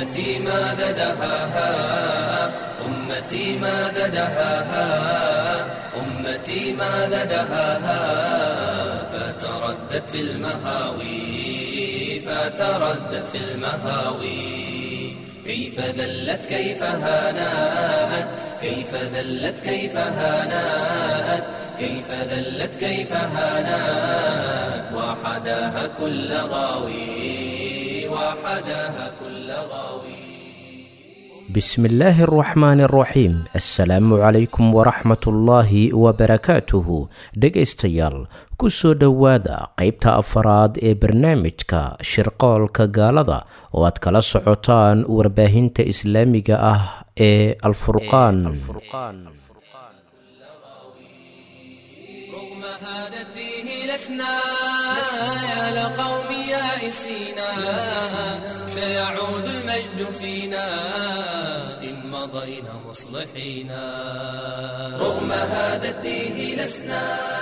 أمتي ماذا دهاها أمتي ماذا دهاها أمتي ماذا دهاها فتردد في المهاوي فتردد في المهاوي كيف ذلت كيف هانات كيف ذلت كيف هانات كيف ذلت كيف هانات وحداها كل غاوي وحداها كل غاوي بسم الله الرحمن الرحيim asalaamu calaykum waraxmat ullaahi wabarakaatuhu dhegaystayaal ku soo dhowaada qaybta afaraad ee barnaamijka shirqoolka gaalada oo aad kala socotaan warbaahinta islaamiga ah ee alfurqaan رغم هذا التيه لسنا يا لقوم يائسينا سيعود المجد فينا إن مضينا مصلحين رغم هذا التيه لسنا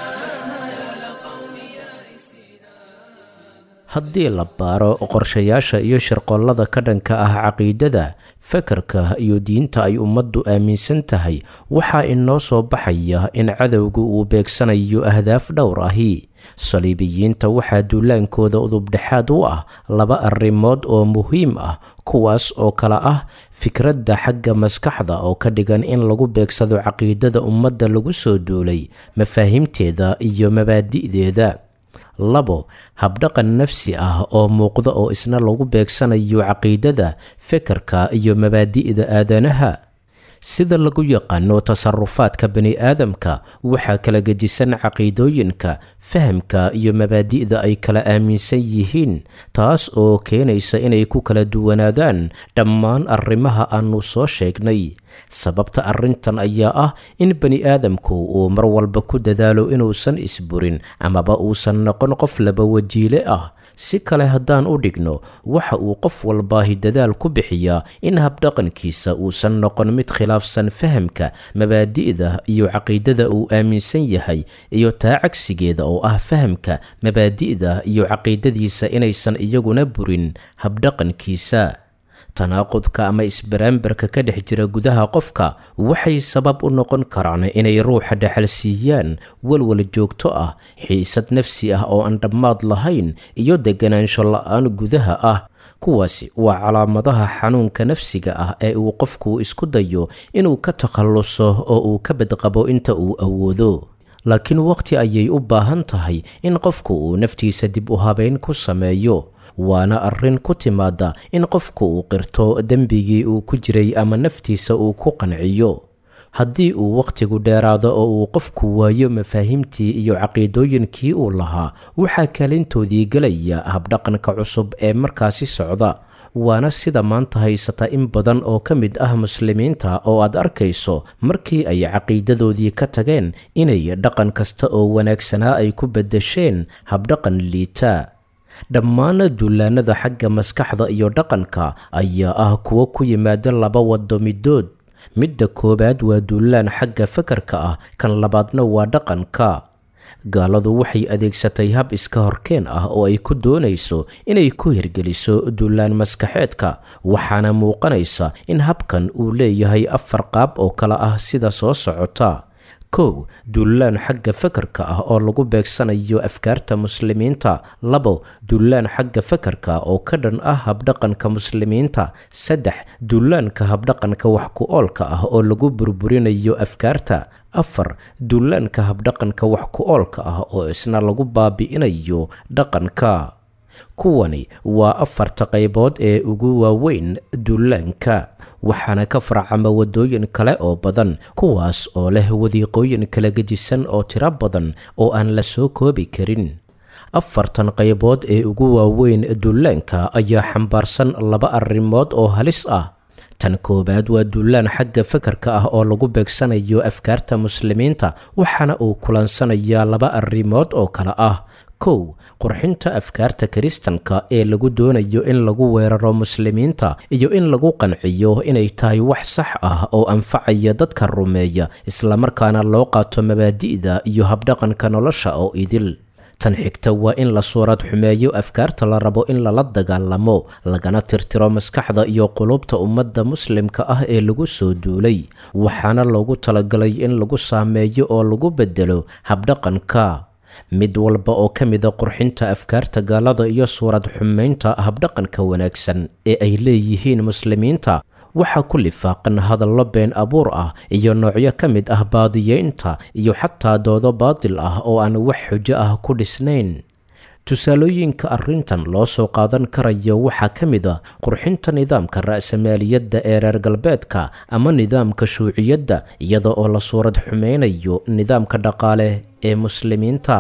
haddii la baaro qorshayaasha iyo shirqollada ka dhanka ah caqiidada fakarka iyo diinta ay ummaddu aaminsan tahay waxaa inoo soo baxaya in cadowgu uu beegsanayo ahdaaf dhowr ahi saliibiyiinta waxaa duulaankooda udubdhexaad u ah laba arrimood oo muhiim ah kuwaas oo kale ah fikradda xagga maskaxda oo ka dhigan in lagu beegsado caqiidada ummadda lagu soo duulay mafaahiimteeda iyo mabaadi'deeda labo habdhaqan nafsi ah oo muuqda oo isna lagu beegsanayo caqiidada fekerka iyo mabaadi'da aadanaha sida lagu yaqaano tasarufaadka bani aadamka waxaa kala gedisan caqiidooyinka fahamka iyo mabaadi'da ay kala aaminsan yihiin taas oo keenaysa inay ku kala duwanaadaan dhammaan arrimaha aanu soo sheegnay sababta arrintan ayaa ah in bani aadamku uu mar walba ku dadaalo inuusan isburin amaba uusan noqon qof laba wajiile ah si kale haddaan u dhigno waxa uu qof walbaahi dadaal ku bixiyaa in habdhaqankiisa uusan noqon mid khilaafsan fahamka mabaadi'da iyo caqiidada uu aaminsan yahay iyo taa cagsigeeda oo ah fahamka mabaadi'da iyo caqiidadiisa inaysan iyaguna burin habdhaqankiisa tanaaqudka ama isbaraambarka ka dhex jira gudaha qofka waxay sabab u noqon karaan inay ruuxa dhexalsiiyaan walwal joogto ah xiisad nafsi ah oo aan dhammaad lahayn iyo deganaansho la-aan gudaha ah kuwaasi waa calaamadaha xanuunka nafsiga ah ee uu qofku isku dayo inuu ka takhalluso oo uu ka badqabo inta uu awoodo laakiin waqti ayay u baahan tahay in qofku uu naftiisa dib u habeyn ku sameeyo waana arrin ku timaada in qofku uu qirto dembigii uu ku jiray ama naftiisa uu ku qanciyo haddii uu wakhtigu dheeraado oo uu qofku waayo mafaahiimtii iyo caqiidooyinkii uu lahaa waxaa kaalintoodii gelaya habdhaqanka cusub ee markaasi socda waana sida maanta haysata in badan oo ka mid ah muslimiinta oo aad arkayso markii ay caqiidadoodii ka tageen inay dhaqan kasta oo wanaagsanaa ay ku beddesheen habdhaqan liita dhammaan duulaanada xagga maskaxda iyo dhaqanka ayaa ah kuwo ku yimaada laba waddo midood midda koowaad waa duulaan xagga fakarka ah kan labaadna waa dhaqanka gaaladu waxay adeegsatay hab iska horkeen ah oo ay ku doonayso inay ku hirgeliso duulaan maskaxeedka waxaana muuqanaysa in habkan uu leeyahay afar qaab oo kale ah sida soo socota kow duulaan xagga fakarka ah oo lagu beegsanayo afkaarta muslimiinta labo duulaan xagga fakarka oo ka dhan ah habdhaqanka muslimiinta saddex duulaanka habdhaqanka wax ku oolka ah oo lagu burburinayo afkaarta afar duulaanka habdhaqanka wax ku oolka ah oo isna lagu baabi'inayo dhaqanka kuwani waa afarta qaybood ee ugu waaweyn duulaanka waxaana ka farcama waddooyin kale oo badan kuwaas oo leh wadiiqooyin kala gejisan oo tiro badan oo aan la soo koobi karin afartan qaybood ee ugu waaweyn duulaanka ayaa xambaarsan laba arrimood oo halis ah tan koowaad waa duulaan xagga fakarka ah oo lagu beegsanayo afkaarta muslimiinta waxaana uu kulansanayaa laba arrimood oo kale ah kow qurxinta afkaarta kiristanka ee lagu doonayo in lagu weeraro muslimiinta iyo in lagu qanciyo inay tahay wax sax ah oo anfacaya dadka rumeeya islamarkaana loo qaato mabaadi'da iyo habdhaqanka nolosha oo idil tan xigta waa in la suurad xumeeyo afkaarta la rabo in lala dagaalamo lagana tirtiro maskaxda iyo qulubta ummadda muslimka ah ee lagu soo duulay waxaana loogu talagalay in lagu saameeyo oo lagu bedelo habdhaqanka mid walba oo ka mida qurxinta afkaarta gaalada iyo suurad xumaynta habdhaqanka wanaagsan ee ay leeyihiin muslimiinta waxaa ku lifaaqan hadallo been abuur ah iyo noocyo ka mid ah baadiyeynta iyo xataa doodo baadil ah oo aan wax xujo ah ku dhisnayn tusaalooyinka arrintan loo soo qaadan karayo waxaa ka mid a qurxinta nidaamka ra'samaaliyadda ee reer galbeedka ama nidaamka shuuciyadda iyada oo la suurad xumeynayo nidaamka dhaqaale ee muslimiinta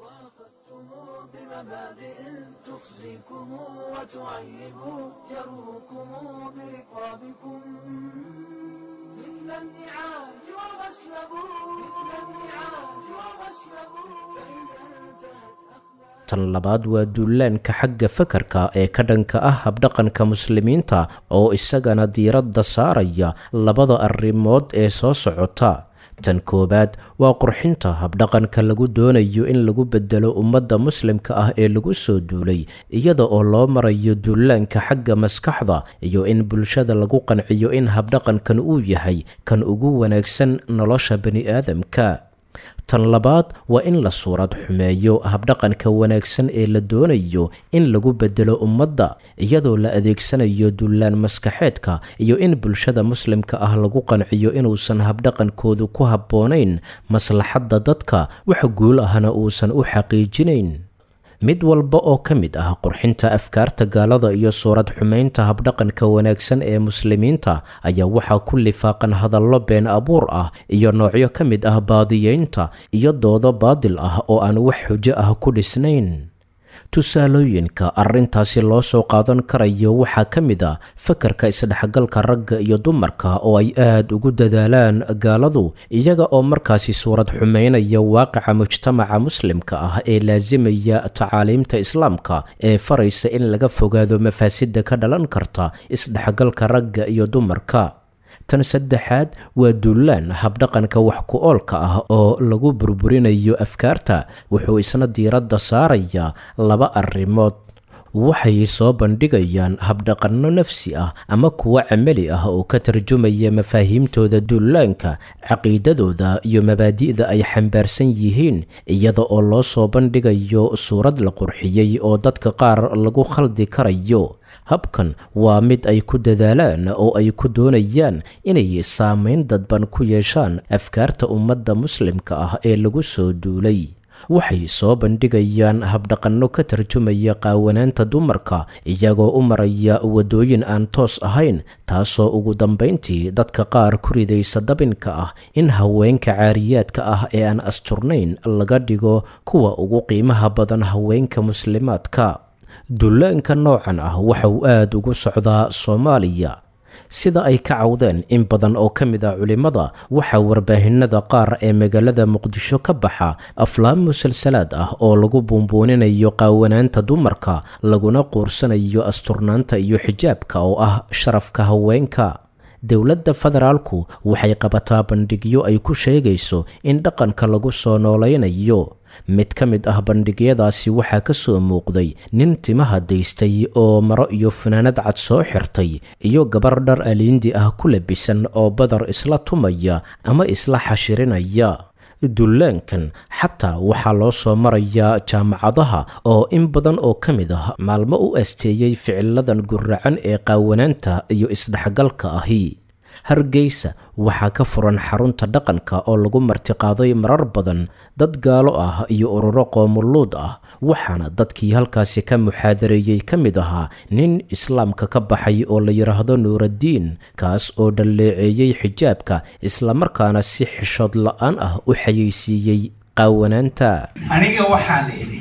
tan labaad waa duulaanka xagga fakarka ee ka dhanka ah habdhaqanka muslimiinta oo isagana diiradda saaraya labada arrimood ee soo socota tan koowaad waa qurxinta habdhaqanka lagu doonayo in lagu bedelo ummadda muslimka ah ee lagu soo duulay iyada oo loo marayo duulaanka xagga maskaxda iyo in bulshada lagu qanciyo in habdhaqankan uu yahay kan ugu wanaagsan nolosha bani-aadamka tan labaad waa in la suurad xumeeyo habdhaqanka wanaagsan ee la doonayo in lagu bedelo ummadda iyadoo la adeegsanayo dullaan maskaxeedka iyo in bulshada muslimka ah lagu qanciyo inuusan habdhaqankoodu ku habboonayn maslaxadda dadka wax guul ahna uusan u xaqiijinayn mid walba oo ka mid ah qurxinta afkaarta gaalada iyo suurad xumaynta habdhaqanka wanaagsan ee muslimiinta ayaa waxaa ku lifaaqan hadallo been abuur ah iyo noocyo ka mid ah baadiyeynta iyo doodo baadil ah oo aan wax xujo ah ku dhisnayn tusaalooyinka arrintaasi loo soo qaadan karayo waxaa ka mid a fakarka isdhexgalka ragga iyo dumarka oo ay aad ugu dadaalaan gaaladu iyaga oo markaasi suurad xumeynaya waaqica mujtamaca muslimka ah ee laasimaya tacaaliimta islaamka ee faraysa in laga fogaado mafaasidda ka dhalan karta isdhexgalka ragga iyo dumarka tan saddexaad waa dullaan habdhaqanka wax ku oolka ah oo lagu burburinayo afkaarta wuxuu isna diiradda saarayaa laba arrimood waxay soo bandhigayaan habdhaqanno nafsi ah ama kuwo camali ah oo ka tarjumaya mafaahiimtooda dullaanka caqiidadooda iyo mabaadi'da ay xambaarsan yihiin iyada oo loo soo bandhigayo suurad la qurxiyey oo dadka qaar lagu khaldi karayo habkan waa mid ay ku dadaalaan oo ay ku doonayaan inay saamayn dadban ku yeeshaan afkaarta ummadda muslimka ah ee lagu soo duulay waxay soo bandhigayaan habdhaqanno ka tarjumaya qaawanaanta dumarka iyagoo u maraya waddooyin aan toos ahayn taasoo ugu dambayntii dadka qaar ku ridaysa dabinka ah in haweenka caariyaadka ah ee aan asturnayn laga dhigo kuwa ugu qiimaha badan haweenka muslimaadka dullaanka noocan ah waxa uu aad ugu socdaa soomaaliya sida ay ka cawdeen in badan oo ka mid a culimmada waxaa warbaahinada qaar ee magaalada muqdisho ka baxa aflaam musalsalaad ah oo lagu buunbuuninayo qaawanaanta dumarka laguna quursanayo asturnaanta iyo xijaabka oo ah sharafka haweenka dowladda federaalku waxay qabataa bandhigyo ay ku sheegayso in dhaqanka lagu soo noolaynayo mid ka mid ah bandhigyadaasi waxaa ka soo muuqday nin timaha daystay oo maro iyo funaanad cad soo xirtay iyo gabar dhar aliindi ah ku labisan oo badar isla tumaya ama isla xashirinaya dullaankan xataa waxaa loo soo marayaa jaamacadaha oo in badan oo ka mid ah maalmo u asteeyey ficiladan guracan ee qaawanaanta iyo isdhexgalka ahi hargeysa waxaa ka furan xarunta dhaqanka oo lagu martiqaaday marar badan dad gaalo ah iyo ururo qoomuluud ah waxaana dadkii halkaasi ka muxaadareeyey ka mid ahaa nin islaamka ka baxay oo la yidhaahdo nuuraddiin kaas oo dhalleeceeyey xijaabka islamarkaana si xishood la-aan ah u xayeysiiyey qaawanaanta aniga waxaan idhi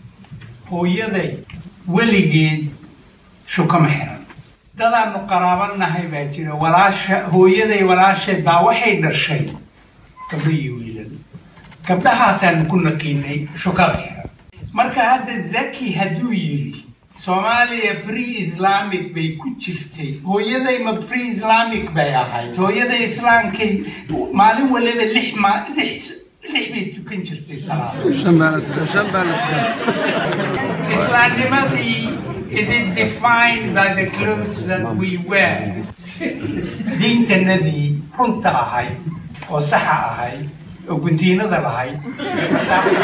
hooyaday weligeed shukama xiran dadaannu qaraabannahay baa jira walaasha hooyaday walaasheed baa waxay dhashay gabdho iyo wiilal gabdhahaasaan ku naqiinay shukada xiran marka hadda zaki hadduu yidhi soomaaliya pre islamic bay ku jirtay hooyaday ma pre islamic bay ahayd hooyaday islaamkay maalin waliba lix ma lix lix bay tukan jirtay salaada shan baa la tukan shan baa la tukan islaamnimadii is it defined by the clothes that we wear diintanadii runta ahayd oo saxa ahayd oo guntiinada lahayd ee masaafada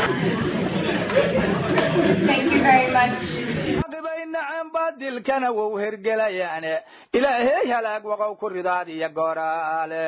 Thank you very much. caqibay naceen baadilkana wou hergelayaane ilaahey halaag waqow ku ridaad iyo gooraale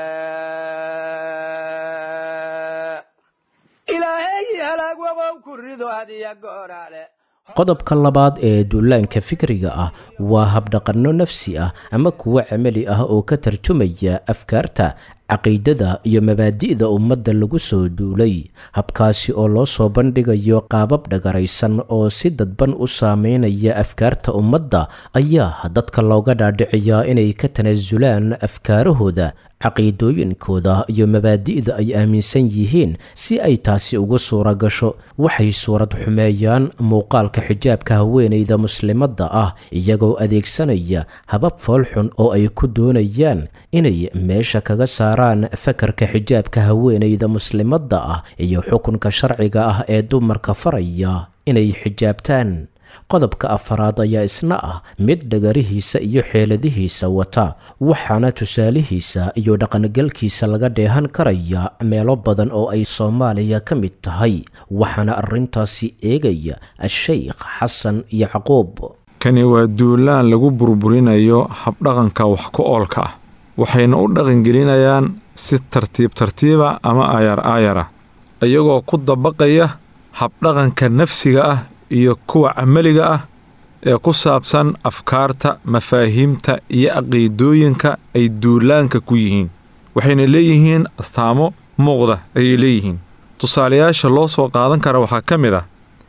ilaahey halaag waqow ku ridaad iyo gooraale qodobka labaad ee duulaanka fikriga ah waa habdhaqanno nafsi ah ama kuwo camali ah oo ka tarjumaya afkaarta caqiidada iyo mabaadi'da ummadda lagu soo duulay habkaasi oo loo soo bandhigayo qaabab dhagaraysan oo si dadban u saameynaya afkaarta ummadda ayaa dadka looga dhaadhiciyaa inay ka tanaasulaan afkaarahooda caqiidooyinkooda iyo mabaadi'da ay aaminsan yihiin si ay taasi ugu suura gasho waxay suurad xumeeyaan muuqaalka xijaabka haweenayda muslimadda ah iyagoo adeegsanaya habab foolxun oo ay ku doonayaan inay meesha kaga saaraan fakarka xijaabka haweenayda muslimadda ah iyo xukunka sharciga ah ee dumarka faraya inay xijaabtaan qodobka afaraad ayaa isna ah mid dhagarihiisa iyo xeeladihiisa wata waxaana tusaalihiisa iyo dhaqangalkiisa laga dheehan karaya meelo badan oo ay soomaaliya ka mid tahay waxaana arrintaasi eegaya a-sheykh xasan yacquub kani waa duulaan lagu burburinayo habdhaqanka wax ku oolka ah waxayna u dhaqangelinayaan si tartiib tartiiba ama aayar aayara iyagoo ku dabaqaya habdhaqanka nafsiga ah iyo kuwa camaliga ah ee ku saabsan afkaarta mafaahiimta iyo caqiidooyinka ay duulaanka ku yihiin waxayna leeyihiin astaamo muuqda ayay leeyihiin tusaalayaasha loo soo qaadan kara waxaa ka mid ah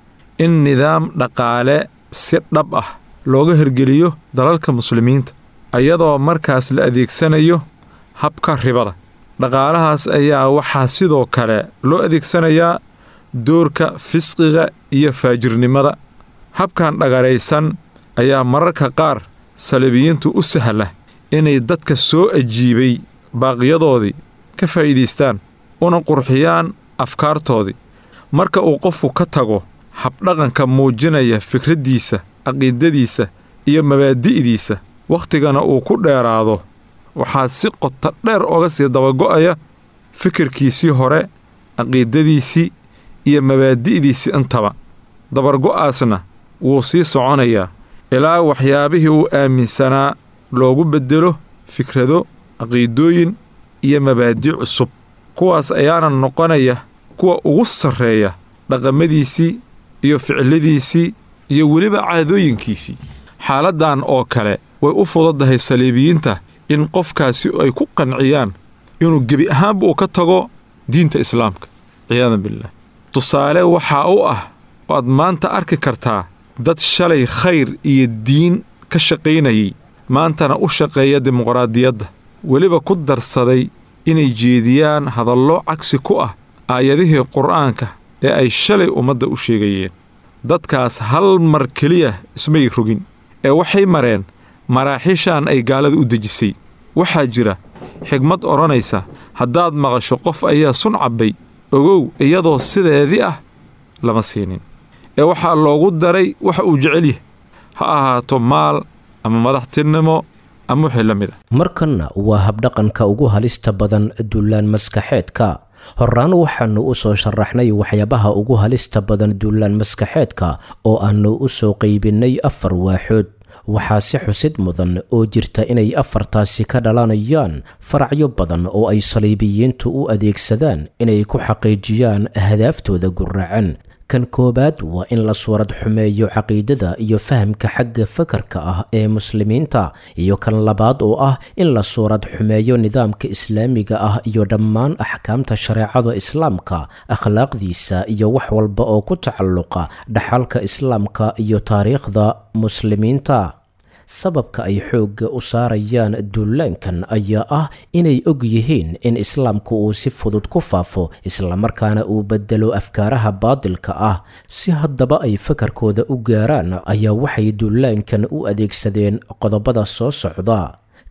in nidaam dhaqaale si dhab ah looga hirgeliyo dalalka muslimiinta iyadoo markaas la adeegsanayo habka ribada dhaqaalahaas ayaa waxaa sidoo kale loo adeegsanayaa doorka fisqiga iyo faajirnimada habkan dhagaraysan ayaa mararka qaar saliibiyiintu u sahla inay dadka soo ajiibay baaqiyadoodii ka faa'iidaystaan una qurxiyaan afkaartoodii marka uu qofku ka tago habdhaqanka muujinaya fikraddiisa caqiidadiisa iyo mabaadi'diisa wakhtigana uu ku dheeraado waxaa si qoto dheer oga sii dabago'aya fikirkiisii hore caqiidadiisii iyo mabaadi'diisii intaba dabargo'aasna wuu sii soconayaa ilaa waxyaabihii uu aaminsanaa loogu beddelo fikrado caqiidooyin iyo mabaadi' cusub kuwaas ayaana noqonaya kuwa ugu sarreeya dhaqamadiisii iyo ficiladiisii iyo weliba caadooyinkiisii xaaladdan oo kale way u fududdahay saliibiyiinta in qofkaasi ay ku qanciyaan inuu gebi ahaanba uu ka tago diinta islaamka ciyaadan billaah tusaale waxaa u ah waad maanta arki kartaa dad shalay khayr iyo diin ka shaqaynayay maantana u shaqeeya dimuqraadiyadda weliba ku darsaday inay jeediyaan hadallo cagsi ku ah aayadihii qur'aanka ee ay shalay ummadda u sheegayeen dadkaas hal mar keliya ismay rogin ee waxay mareen maraaxiishan ay gaalada u dejisay waxaa jira xigmad odhanaysa haddaad maqasho qof ayaa sun cabbay ogow iyadoo sideedii ah lama siinin ee waxaa loogu daray waxa uu jecel yahay ha ahaato maal ama madaxtinimo ama wixii la mid a markanna waa habdhaqanka ugu halista badan duulaan maskaxeedka horaan waxaannu u soo sharaxnay waxyaabaha ugu halista badan duulaan maskaxeedka oo aannu u soo qaybinnay afar waaxood waxaa si xusid mudan oo jirta inay afartaasi ka dhalanayaan faracyo badan oo ay saliibiyiintu u adeegsadaan inay ku xaqiijiyaan ahdaaftooda guraacan kan koowaad waa in la suurad xumeeyo caqiidada iyo fahamka xagga fakarka ah ee muslimiinta iyo kan labaad oo ah in la suurad xumeeyo nidaamka islaamiga ah iyo dhammaan axkaamta shareecada islaamka akhlaaqdiisa iyo wax walba oo ku tacalluqa dhaxalka islaamka iyo taariikhda muslimiinta sababka ay xoogga u saarayaan duulaankan ayaa ah inay og yihiin in islaamku uu si fudud ku faafo islamarkaana uu bedelo afkaaraha baadilka ah si haddaba ay fakarkooda u gaaraan ayaa waxay duulaankan u adeegsadeen qodobada soo socda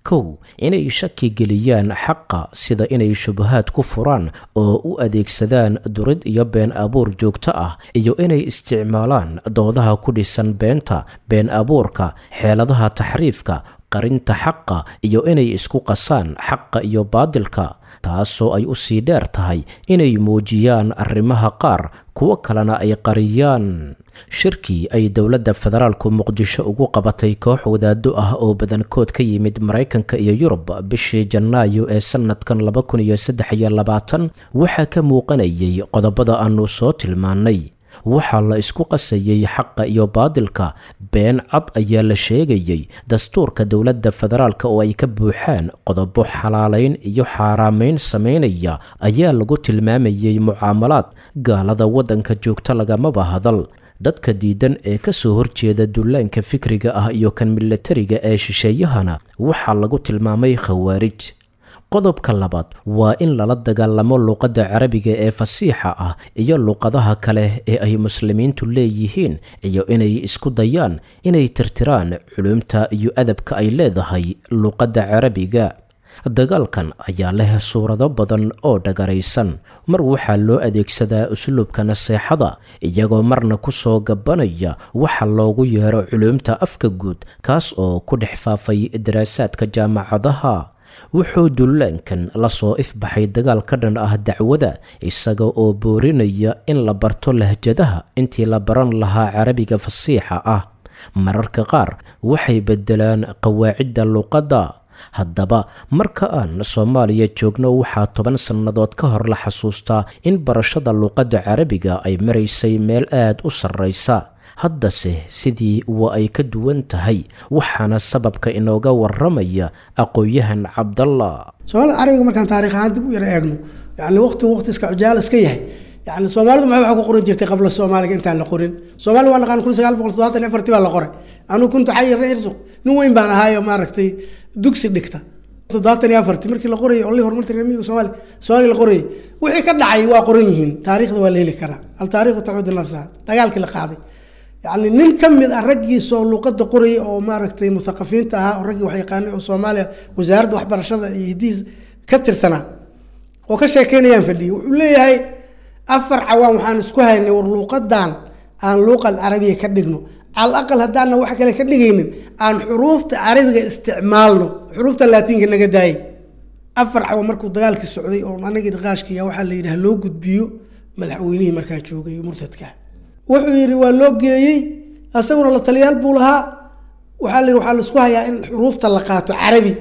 kow inay shaki geliyaan xaqa sida inay shubahaad ku furaan oo u adeegsadaan durid iyo been abuur joogto ah iyo inay isticmaalaan doodaha ku dhisan beenta been abuurka xeeladaha taxriifka qarinta xaqa iyo inay isku qasaan xaqa iyo baadilka taasoo ay u sii dheer tahay inay muujiyaan arrimaha qaar kuwo kalena ay qariyaan shirkii ay dowladda federaalku muqdisho ugu qabatay koox wadaado ah oo badankood ka yimid maraykanka iyo yurub bishii janaayo ee sanadkan laba kun iyo saddex iyo labaatan waxaa ka muuqanayay qodobada aanu soo tilmaannay waxaa la isku qasayey xaqa iyo baadilka been cad ayaa la sheegayey dastuurka dowladda federaalk oo ay ka buuxaan qodobo xalaalayn iyo xaaraamayn samaynaya ayaa lagu tilmaamayey mucaamalaad gaalada waddanka joogta lagamaba hadal dadka diidan ee ka soo horjeeda dullaanka fikriga ah iyo kan milatariga ee shisheeyahana waxaa lagu tilmaamay khawaarij qodobka labaad waa in lala dagaalamo luuqadda carabiga ee fasiixa ah iyo luuqadaha kale ee ay muslimiintu leeyihiin iyo inay isku dayaan inay tirtiraan culumta iyo adabka ay leedahay luuqadda carabiga dagaalkan ayaa leh suurado badan oo dhagaraysan mar waxaa loo adeegsadaa usluubka naseexada iyagoo marna ku soo gabanaya waxa loogu yeero culumta afka guud kaas oo ku dhex faafay daraasaadka jaamacadaha wuxuu dullaankan lasoo ifbaxay dagaal ka dhan ah dacwada isaga oo boorinaya in la barto lahjadaha intii la baran lahaa carabiga fasiixa ah mararka qaar waxay beddelaan qawaacidda luuqadda haddaba marka aan soomaaliya joogno waxaa toban sannadood ka hor la xasuustaa in barashada luuqadda carabiga ay maraysay meel aad u sarraysa haddase sidii waa ay ka duwan tahay waxaana sababka inooga waramaya aqoon-yahan cabdallah soomaalida carabiga markaan taarikh ahaan dib u yara eegno yani waqtigu waqti iska cujaal iska yahay yani soomaalidu maxay wax ku qoran jirtay qabla soomaaliga intaan la qorin soomaali waa naqaan kun sagaal boqol toddobaatan iyo afartii baa la qoray anuu kuntu xayirna irsuq nin weyn baan ahaayo maaragtay dugsi dhigta toddobaatan iyo afartii markii la qorayay olli horumarta remiga soomaali soomaaliya la qorayay wixii ka dhacay waa qoran yihiin taariikhda waa la heli karaa al taariikhu tacuudu nafsaha dagaalkii la qaaday yani nin ka mid ah raggiisa oo luuqada qorayay oo maaragtay muthaqafiinta ahaa oo raggii wax yaqaanay oo soomaaliya wasaaradda waxbarashada iyo hidihiis ka tirsanaa oo ka sheekeynayaan fadhiyay wuxuu leeyahay afar cawaan waxaan isku haynay war luuqadan aan luuqal carabiya ka dhigno cal aqal haddaana wax kale ka dhigaynin aan xuruufta carabiga isticmaalno xuruufta laatiinka naga daayay afar cawa markuu dagaalkii socday oo anagii qaashkiya waxaa la yidhaha loo gudbiyo madaxweynihii markaa joogay murtadka wuxuu yidhi waa loo geeyey isaguna la taliyaal buu lahaa waxaa la yidhi waxaa laisku hayaa in xuruufta la qaato carabi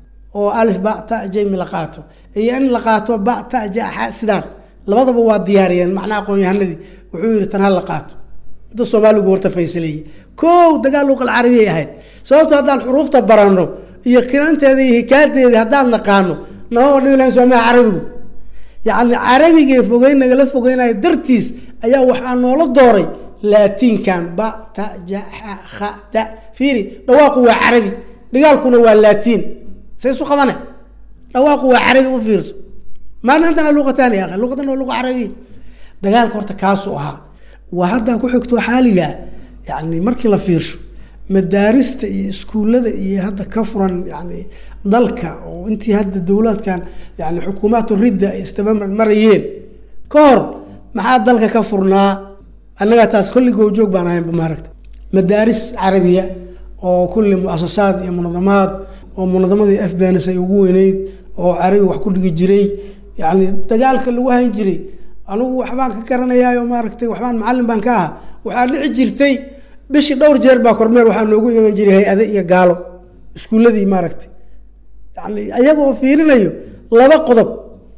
oo alif ba ta jaymi la qaato iyo in la qaato ba ta ja xa sidaan labadaba waa diyaariyeen macnaha aqoon-yahanadii wuxuu yidhi tan ha la qaato da soomaaligu horta faysaleeyey kow dagaal luuqal carabiyay ahayd sababto haddaan xuruufta baranno iyo kinanteeda iyo hikaadeeda haddaan naqaano namaba dhibi lahayn soomaha carabigu yacni carabigee fogeyn nagala fogeynayo dartiis ayaa waxaa noola dooray laatiinkan ba ta ja xa kha ta fiiri dhawaaqu waa carabi dhigaalkuna waa laatiin say isu qabane dhawaaqu waa carabi u fiirso maana antana luqataani ya akhi luqadan waa luqa carabiya dagaalka horta kaasuu ahaa waa haddaa ku xigto xaaliga yani markii la fiirsho madaarista iyo iskuullada iyo hadda ka furan yani dalka oo intii hadda dowlaadkan yani xukuumaatu ridda ay istabamar marayeen ka hor maxaa dalka ka furnaa annagaa taas kolli goobjoog baan ahaynba maaragta madaaris carabiya oo kulli mu-asasaad iyo munadamaad oo munadamadii afbanis ay ugu weyneyd oo carabi wax ku dhigi jiray yani dagaalka lagu hayn jiray anugu waxbaan ka garanayaayo maaragtay waxbaan macallin baan ka ahaa waxaa dhici jirtay bishii dhowr jeer baa kormeer waxaa noogu iman jiray hay-ade iyo gaalo iskuulladii maaragtay yani ayagoo fiirinayo laba qodob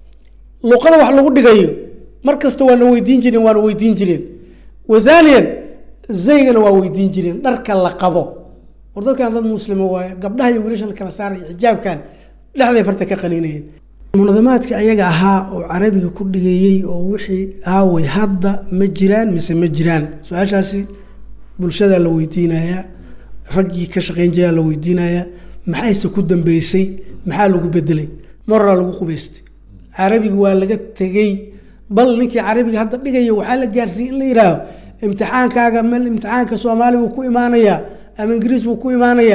luqada wax lagu dhigayo mar kasta waana weydiin jireen waana weydiin jireen wathaniyan zaygana waa weydiin jireen dharka la qabo war dadkan dad muslima waaye gabdhaha iyo wiilasha la kala saaraya xijaabkan dhexday farta ka qaniinayeen munadamaadka ayaga ahaa oo carabiga ku dhigeeyey oo wixii aaway hadda ma jiraan mise ma jiraan su-aashaasi bulshadaa la weydiinayaa raggii ka shaqeyn jiraa la weydiinayaa maxayse ku dambeysay maxaa lagu bedelay maraa lagu qubaystay carabiga waa laga tegey bal ninkii carabiga hadda dhigaya waxaa la gaarsiiyey in la yihaaho imtixaankaaga mal imtixaanka soomaali buu ku imaanayaa ama ingiriis buu ku imaanayaa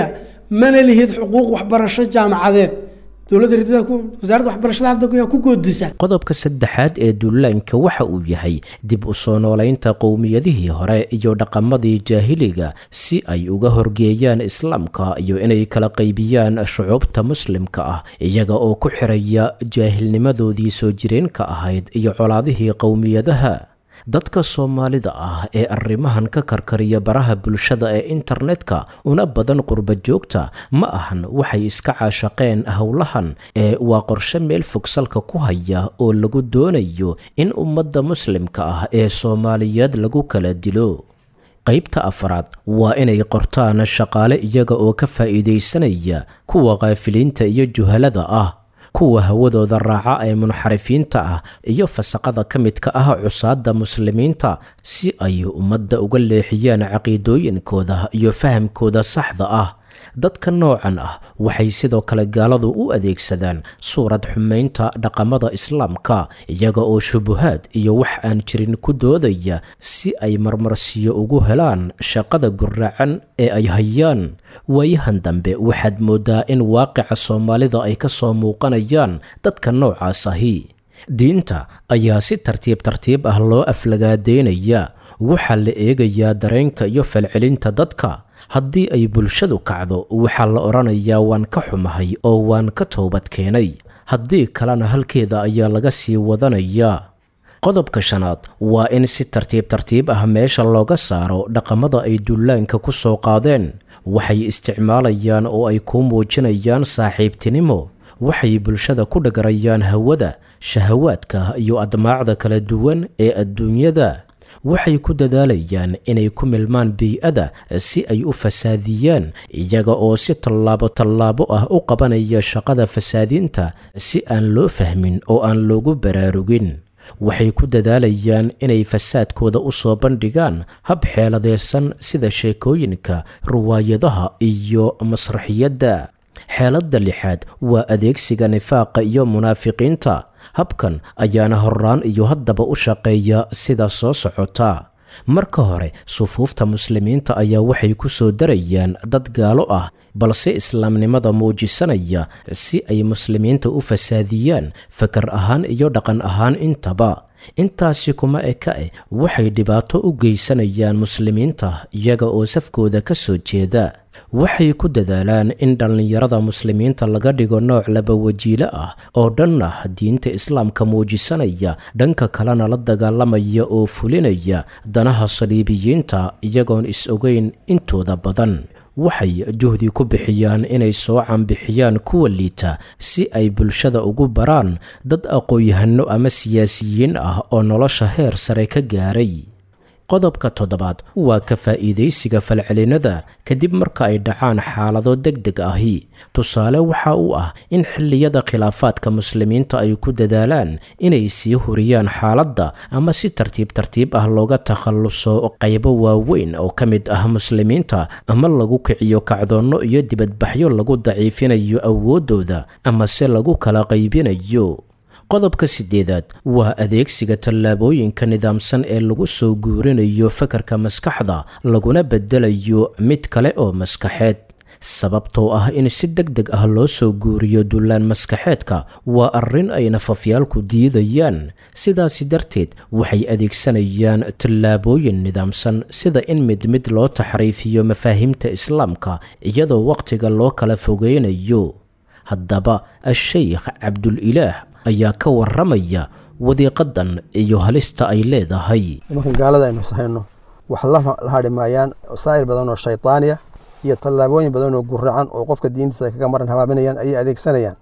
mana lihid xuquuq waxbarasho jaamacadeed dowladda ridada wasaaradda waxbarashada hadda ku goodisa qodobka saddexaad ee duulaanka waxa uu yahay dib u soo noolaynta qowmiyadihii hore iyo dhaqamadii jaahiliga si ay uga horgeeyaan islaamka iyo inay kala qaybiyaan shucuubta muslimka ah iyaga oo ku xiraya jaahilnimadoodii soo jireenka ahayd iyo colaadihii qowmiyadaha dadka soomaalida ah ee arrimahan ka karkariya baraha bulshada ee internetka una badan qurba joogta ma ahan waxay iska caashaqeen howlahan ee waa qorshe meel fog salka ku haya oo lagu doonayo in ummadda muslimka ah ee soomaaliyeed lagu kala dilo qaybta afraad waa inay qortaan shaqaale iyaga oo ka faa'iidaysanaya kuwa kaafiliinta iyo juhalada ah kuwa hawadooda raaca ee munxarifiinta ah iyo fasaqada ka midka ah cusaadda muslimiinta si ay ummadda uga leexiyaan caqiidooyinkooda iyo fahamkooda saxda ah dadka noocan ah waxay sidoo kale gaaladu u adeegsadaan suurad xumaynta dhaqamada islaamka iyaga oo shubuhaad iyo wax aan jirin ku doodaya si ay marmarsiyo ugu helaan shaqada guraacan ee ay hayaan waayahan dambe waxaad moodaa in waaqica soomaalida ay ka soo muuqanayaan dadka noocaas ahi diinta ayaa si tartiib tartiib ah loo aflagaadeynaya waxaa la eegayaa dareenka iyo falcelinta dadka haddii ay bulshadu kacdo waxaa la odhanayaa waan ka xumahay oo waan ka toobad keenay haddii kalena halkeeda ayaa laga sii wadanayaa qodobka shanaad waa in si tartiib tartiib ah meesha looga saaro dhaqamada ay dullaanka ku soo qaadeen waxay isticmaalayaan oo ay kuu muujinayaan saaxiibtinimo waxay bulshada ku dhagarayaan hawada shahawaadka iyo admaacda kala duwan ee adduunyada waxay ku dadaalayaan inay ku milmaan bii-ada si ay u fasaadiyaan iyaga oo si tallaabo tallaabo ah u qabanaya shaqada fasaadinta si aan loo fahmin oo aan loogu baraarugin waxay ku dadaalayaan inay fasaadkooda u soo bandhigaan hab xeeladeysan sida sheekooyinka riwaayadaha iyo masraxiyadda xeeladda lixaad waa adeegsiga nifaaqa iyo munaafiqiinta habkan ayaana horraan iyo haddaba u shaqeeya sida soo socota marka hore sufuufta muslimiinta ayaa waxay ku soo darayaan dad gaalo ah balse islaamnimada muujisanaya si ay muslimiinta u fasaadiyaan fakar ahaan iyo dhaqan ahaan intaba intaasi kuma eka eh waxay dhibaato u geysanayaan muslimiinta iyaga oo safkooda ka soo jeeda waxay ku dadaalaan in dhallinyarada muslimiinta laga dhigo nooc laba wajiilo ah oo dhanna diinta islaamka muujisanaya dhanka kalena la dagaalamaya oo fulinaya danaha saliibiyiinta iyagoon is-ogeyn intooda badan waxay juhdi ku bixiyaan inay soo canbixiyaan kuwa liita si ay bulshada ugu baraan dad aqoon-yahano ama siyaasiyiin ah oo nolosha heer sare ka gaaray qodobka toddobaad waa ka faa'iidaysiga falcelinada kadib marka ay dhacaan xaalado deg deg ahi tusaale waxa uu ah in xilliyada khilaafaadka muslimiinta ay ku dadaalaan inay sii huriyaan xaaladda ama si tartiib tartiib ah looga takhalluso qaybo waaweyn oo ka mid ah muslimiinta ama lagu kiciyo kacdoonno iyo dibadbaxyo lagu daciifinayo awooddooda ama se lagu kala qaybinayo qodobka sideedaad waa adeegsiga tallaabooyinka nidaamsan ee lagu soo guurinayo fakarka maskaxda laguna bedelayo mid kale oo maskaxeed sababtoo ah in si deg deg ah loo soo guuriyo dullaan maskaxeedka waa arrin ay nafafyaalku diidayaan sidaasi darteed waxay adeegsanayaan tallaabooyin nidaamsan sida in mid mid loo taxriifiyo mafaahimta islaamka iyadoo wakhtiga loo kala fogeynayo haddaba a-sheykh cabdulilaah ayaa ka waramaya wadiiqadan iyo halista ay leedahay nimankan gaalada aynu sahayno wax la hadhi maayaan wasaa'il badan oo shaytaaniya iyo tallaabooyin badan oo guracan oo qofka diintiisa ay kaga maran habaabinayaan ayay adeegsanayaan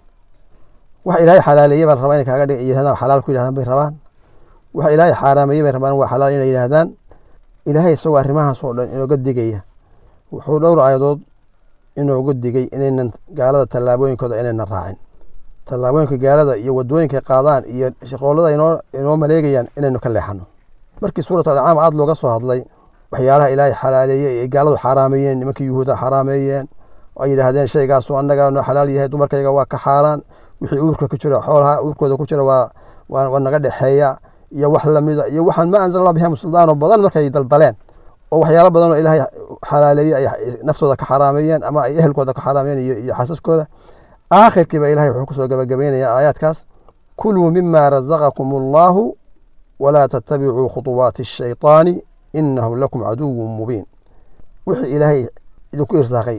wax ilaahay xalaaleeye baa la rabaa inay kaaga dhig yidhahdaan xalaal ku yidhahdaan bay rabaan wax ilaahay xaaraameeye bay rabaan waa xalaal inay yidhahdaan ilaahay isagoo arrimahaas oo dhan inooga digaya wuxuu dhowr aayadood inoogu digay inaynan gaalada tallaabooyinkooda inaynan raacin tallaabooyinka gaalada iyo wadooyinka qaadaan iyo shaqoolada inoo inoo maleegayaan inaynu ka leexano markii suurat alcaam aada looga soo hadlay waxyaalaha ilaahay xalaaleeyey ay gaaladu xaaraameeyeen nimankii yuhuuda xaaraameeyeen ay yidhaahdeen shaygaasu annaga noo xalaal yahay dumarkayga waa ka xaaraan wixii uurka ku jira xoolaha uurkooda ku jira waa waa naga dhexeeya iyo wax lamida iyo waxaan ma anzala allah biha suldaano badan markay daldaleen oo waxyaalo badan oo ilaahay xalaaleeyey ay naftooda ka xaraameeyeen ama ay ehelkooda ka xaraameen iyo, iyo xasaskooda aakhirkiiba ilahay wuxuu kusoo gabagabeynaya aayaadkaas kuluu mima razaqakum allahu walaa tattabicuu khuطuwaati الshayطaani inahu lakum caduwu mubiin wixii ilaahay idinku irsaaqay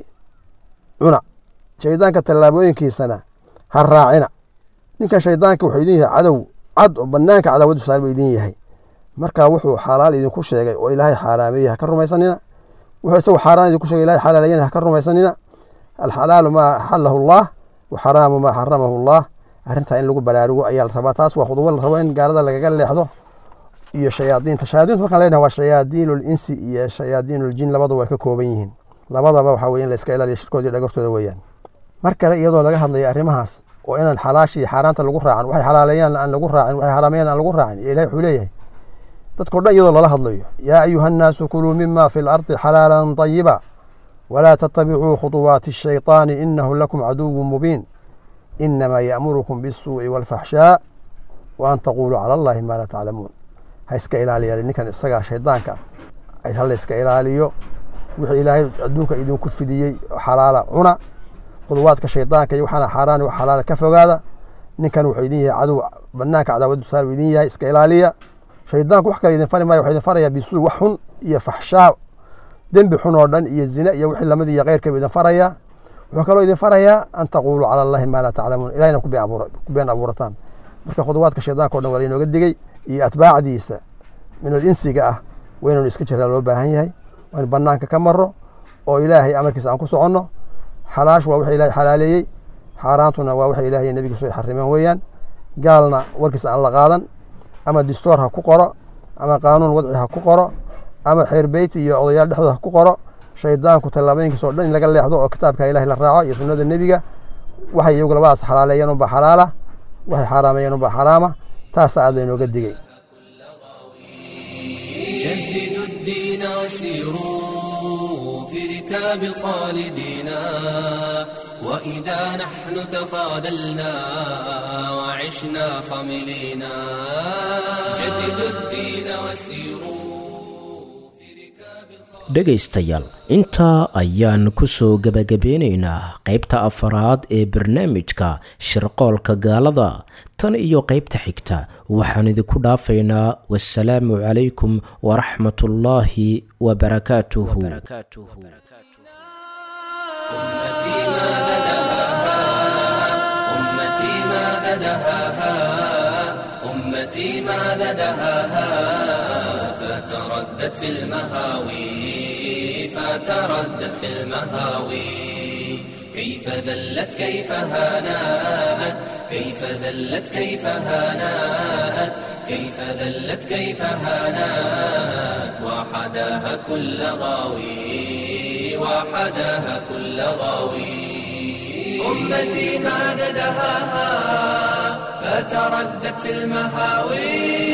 cuna shaydaanka tallaabooyinkiisana ha raacina ninkan shaydaanka wuxuu idin yahay cadow cad oo banaanka cadaawadu saar buu idin yahay marka wuxuu xalaal idinku sheegay oo ilaahay xaaraameeyey ha ka rumaysanina wuxuu isagu xaaraan idinku sheegay ilahay xalaalayana ha ka rumaysanina alxalaalu maa axalahu allah waxaraamu maa xaramahu allah arrintaa in lagu baraarugo ayaa la rabaa taas waa khudubo la rabo in gaalada lagaga leexdo iyo shayaadiinta shayaadiintu markaan leenahay waa shayaadiinu linsi iyo shayaadiinu ljin labadaba way ka kooban yihiin labadaba waxaa weye in la iska ilaaliyo shirkooda iyo dhagortooda weeyaan mar kale iyadoo laga hadlayo arrimahaas oo inaan xalaasha iyo xaaraanta lagu raacan waxay xalaaleeyaan aan lagu raacin waxay xaraameeyaan aan lagu raacin iyo ilahi wuxuu leeyahay dadkao dhan iyadoo lala hadlayo yaa ayuha annaasu kuluu mima fi lardi xalaalan طayiba walaa tattabicuu khuطuwaati الshayطaani inahu lakum caduwu mubiin inamaa ya'murukum bالsuuءi wاlfaxshaa wa an taquluu cala allahi ma laa taclamuun ha iska ilaaliya ninkan isagaa shaydaanka ha la iska ilaaliyo wixii ilaahay adduunka idinku fidiyey xalaala cuna khuduwaadka shaydaanka iyo waxaana xaaraan wax xalaala ka fogaada ninkan wuxuu idin yahay cadow banaanka cadaawadu saar buu idin yahay iska ilaaliya shaydaanku wax kale idin fari maayo wuxuu idin farayaa bisuu wax xun iyo faxshaa dembi xun oo dhan iyo zina iyo wixii lamid iyo keyrka buu idin farayaa wuxuu kaloo idin farayaa an taquluu cala allahi maa laa taclamuun ilahina ku been abuura ku been abuurataan marka khuduwaadka shaydaanka o dhan waa lainooga digey iyo atbaacdiisa min alinsiga ah waa inaynu iska jiraa loo baahan yahay waa in banaanka ka maro oo ilaahay amarkiisa aan ku soconno xalaash waa waxa ilahay xalaaleeyey xaaraantuna waa waxa ilahay nebigiisu ay xarimeen weeyaan gaalna warkiisa aan la qaadan ama distoor ha ku qoro ama qaanuun wadci ha ku qoro ama xeer beyti iyo odayaal dhexdooda ha ku qoro shaydaanku tallaabooyinkiisa o dhan in laga leexdo oo kitaabka ilahay la raaco iyo sunnada nebiga waxay iyagu labadaas xalaaleeyeen unbaa xalaala waxay xaaraameeyeen unbaa xaraama taasa aad laynooga digey جددوا الدين وسيروا في ركاب الخالدين وإذا نحن تخاذلنا وعشنا خملينا جددوا الدين وسيروا dhegaystayaal intaa ayaan ku soo gebagabeynaynaa qaybta afaraad ee barnaamijka shirqoolka gaalada tan iyo qaybta xigta waxaan idinku dhaafaynaa wasalaamu calaykum waraxmatullaahi wabarakaatuhu أمتي ماذا دهاها أمتي ماذا دهاها فتردد في المهاوي فتردد في المهاوي كيف ذلت كيف هانات كيف ذلت كيف هانات كيف ذلت كيف هانات وحداها كل غاوي وحداها كل غاوي أمتي ماذا دهاها فتردت في المهاوي